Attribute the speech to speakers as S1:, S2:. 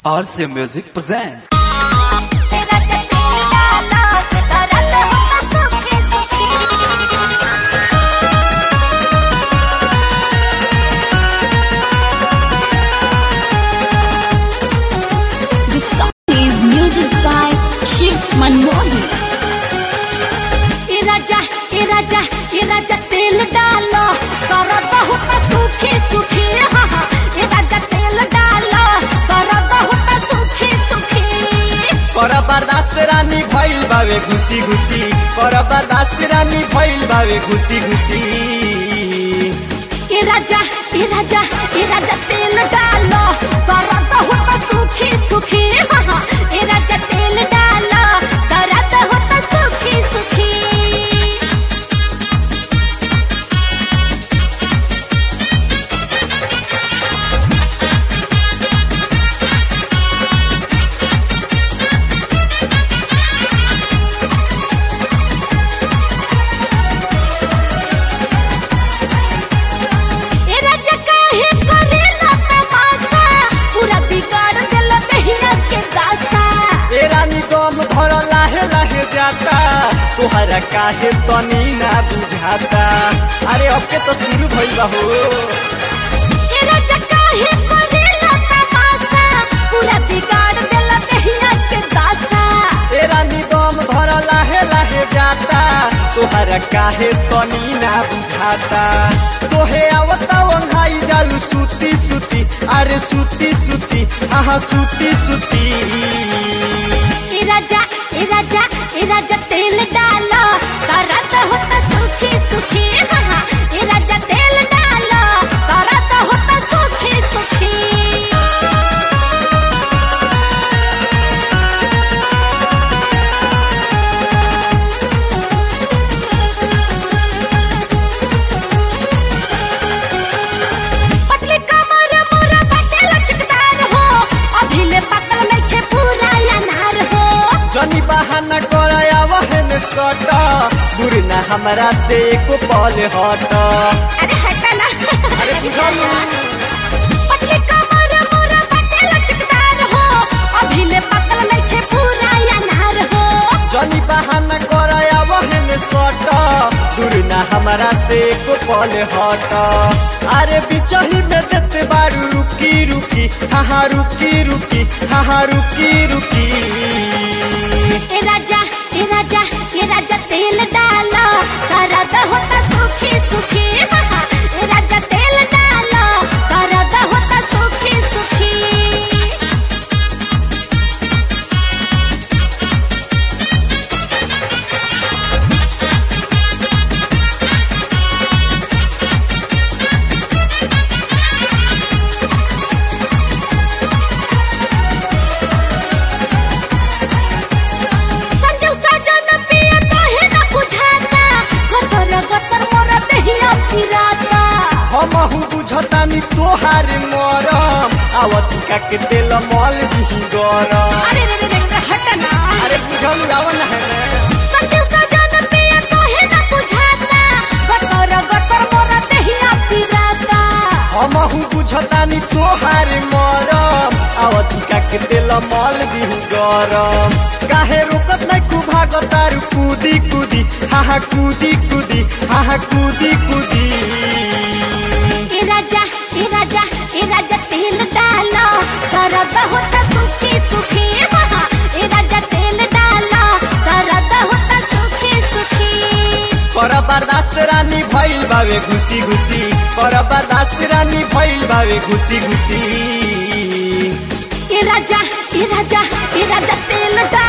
S1: RC Music presents.
S2: तेरा चचेरा नाच करत हो सुखी सुखी
S3: The song is music by Shiv Manmohan.
S2: ए राजा ए राजा ए राजा तेल डालो करत बहुत सुखी सुखी हाँ हाँ ए राजा तेल डालो करत बहुत सुखी सुखी
S4: कर बर्दाश्त रानी भइल बावे घुसी घुसी कर बर्दाश्त रानी भइल बावे घुसी घुसी
S2: ए राजा ए राजा ए राजा तेल डालो करत बहुत सुखी सुखी हाँ हाँ ए राजा तेल डालो करत बहुत सुखी सुखी ए राजा काहे करेला तमाशा पूरा बिगाड़ देला दहिया के दासा
S4: ए रानी दम भर लाहे लाहे जाता तोहरा काहे तनी ना बुझाता अरे अब के तो शुरू भइल बा हो
S2: ए राजा काहे करेला तमाशा पूरा बिगाड़ देला दहिया के दासा
S4: ए रानी दम भर लाहे लाहे जाता तोहरा काहे तनी ना बुझाता तोहे आवता वंघाई जालू सुती सुती अरे सुती सुती आहा सुती सुती
S2: ए राजा ए राजा ए राजा तेल डालो करत होता सुखी सुखी हाँ हाँ ए राजा तेल डालो करत होता सुखी सुखी पतली कमर मोरा बटे लचकदार हो अभी ले पकल नइखे पूरा अनार हो
S4: जनी बहाना कराया वहन सट दूर न हमरा से एको पल हट
S2: अरे हटा ना
S4: अरे बुझालू।
S2: पतली कमर मोरा बटे लचकदार हो अभी ले पकल नइखे पूरा अनार हो
S4: जनी बहाना कराया वहन सट दूर न हमरा से एको पल हट अरे बिचही में देते बारू रुकी रुकी हाँ रुकी रुकी हाँ रुकी रुकी
S2: ए राजा ए राजा ए राजा तेल डालो करद होता सुखी सुखी हाँ हाँ ए राजा तेल डालो करद होता सुखी सुखी संजू सजन पिया काहे न बुझाता गतर गतर मोर देहिया फिराता
S4: हमहु बुझतानी तोहार मरम आवतिका के तेल मल दिही गरम
S2: अरे रे रे रे हट ना
S4: अरे बुझल आवन है
S2: संजू सजन पिया काहे न बुझाता गतर गतर मोर देहिया फिराता
S4: हमहु बुझतानी तोहार मरम आवतिका के तेल मल दिही गरम काहे रोकत नै कु भागतारु कूदी कूदी हाहा कूदी कूदी हाहा कूदी कूदी
S2: ए राजा ए राजा ए राजा तेल डालो करद होता सुखी सुखी हाँ हाँ ए राजा तेल डालो करद होता सुखी सुखी
S4: कर बर्दाश्त रानी भइल बावे घुसी घुसी कर बर्दाश्त रानी भइल बावे घुसी घुसी
S2: ए राजा ए राजा ए राजा तेल डालो